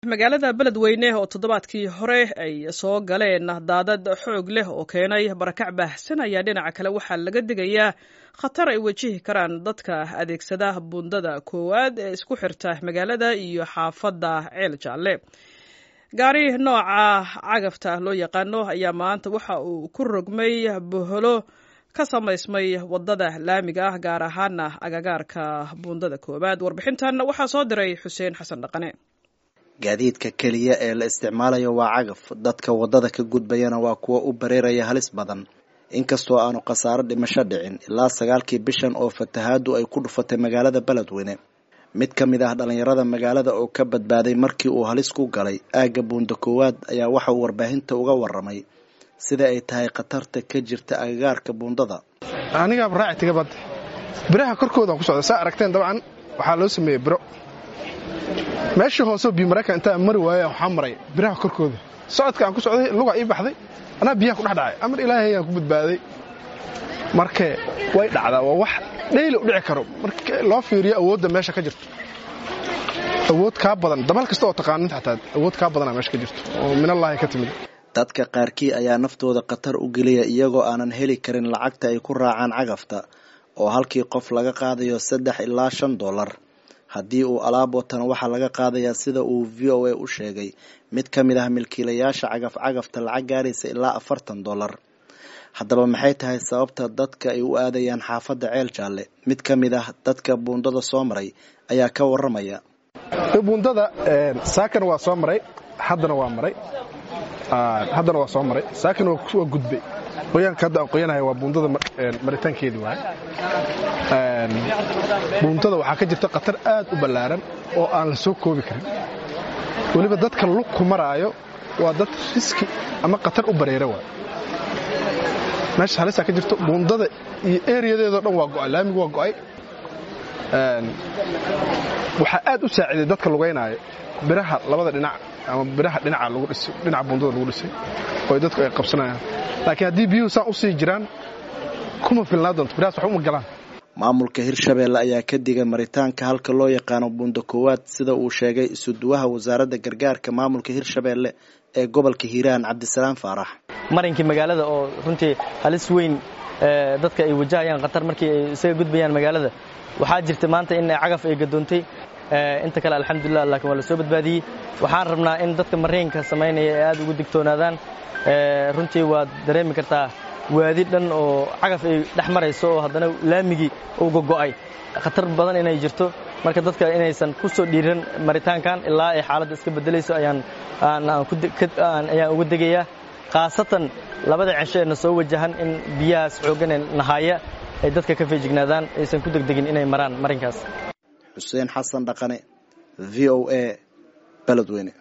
magaalada beledweyne oo toddobaadkii hore ay soo galeen daadad xoog leh oo keenay barakac baahsan ayaa dhinaca kale waxaa laga digayaa khatar ay wajihi karaan dadka adeegsada buundada koowaad ee isku xirta magaalada iyo xaafadda ceel jaalle gaari nooca cagafta loo yaqaano ayaa maanta waxa uu ku rogmay boholo ka samaysmay wadada laamiga ah gaar ahaana agagaarka buundada koowaad warbixintan waxaa soo diray xuseen xasan dhaqane gaadiidka keliya ee la isticmaalayo waa cagaf dadka waddada ka gudbayana waa kuwa u bareeraya halis badan inkastoo aanu khasaaro dhimasho dhicin ilaa sagaalkii bishan oo fatahaadu ay ku dhufatay magaalada beledweyne mid ka mid ah dhallinyarada magaalada oo ka badbaaday markii uu halis ku galay aagga buunda koowaad ayaa waxa uu warbaahinta uga waramay sida ay tahay khatarta ka jirta agagaarka buundada anigaaba raaci tiga badda biraha korkoodaan ku socda saa aragteen dabcan waxaa loo sameeyey biro meeshii hooseo biyo maraykan intaa mari waaya waxaa maray biraha korkooda socodka aan ku socday lugaa ii baxday anaa biyaha ku dhex dhacay amar ilaahay aan ku badbaaday marka way dhacdaa waa wax dhayli u dhici karo marka loo fiiriyo awoodda meesha ka jirto awood kaa badan dabal kasta oo taqaaninta xataa awood kaa badanaa meesha ka jirto oo minallaahi ka timid dadka qaarkii ayaa naftooda khatar u geliya iyagoo aanan heli karin lacagta ay ku raacaan cagafta oo halkii qof laga qaadayo saddex ilaa shan dollar haddii uu alaab watana waxaa laga qaadayaa sida uu v o a u sheegay mid ka mid ah milkiilayaasha cagaf cagafta lacag gaaraysa ilaa afartan dollar haddaba maxay tahay sababta dadka ay u aadayaan xaafadda ceel jaalle mid ka mid ah dadka buundada soo maray ayaa ka waramaya buundada saakana waa soo maray haddana waa maray haddana waa soo maray saakana waa gudbay qoyaanka hadda aan qoyanahay waa buundada maritaankeedii waay buundada waxaa ka jirta khatar aad u ballaaran oo aan la soo koobi karin weliba dadka lugku maraayo waa dad riski ama khatar u bareera waay meesha halisaa ka jirto buundada iyo eriyadeedoo dhan waa go'ay laamigu waa go'ay waxaa aad u saaciiday dadka lugaynaayo biraha labada dhinac ama biraha dhinaca lagu dhisay dhinaca buundada lagu dhisay oo dadku ay qabsanayaan laakiin haddii biyuhu saan u sii jiraan kuma filnaa doonto birahaas wax uma galaan maamulka hirshabeelle ayaa ka digay maritaanka halka loo yaqaano buunda koowaad sida uu sheegay isuduwaha wasaaradda gargaarka maamulka hirshabeelle ee gobolka hiiraan cabdisalaam faarax marinkii magaalada oo runtii halis weyn dadka ay wajahayaan khatar markii ay isaga gudbayaan magaalada waxaa jirta maanta in cagaf ay gadoontay inta kale alxamdulilah laakiin waa la soo badbaadiyey waxaan rabnaa in dadka mareenka samaynaya ay aad ugu digtoonaadaan runtii waad dareemi kartaa waadi dhan oo cagaf ay dhex marayso oo haddana laamigii uga go'ay khatar badan inay jirto marka dadka inaysan ku soo dhiiran maritaankan ilaa ay xaaladda iska beddelayso ayaan ayaan uga degayaa khaasatan labada cesho ee na soo wajahan in biyahaas xooggan ee nahaaya ay dadka ka feejignaadaan aysan ku degdegin inay maraan marinkaas xuseen xasan dhaqane v o a beledweyne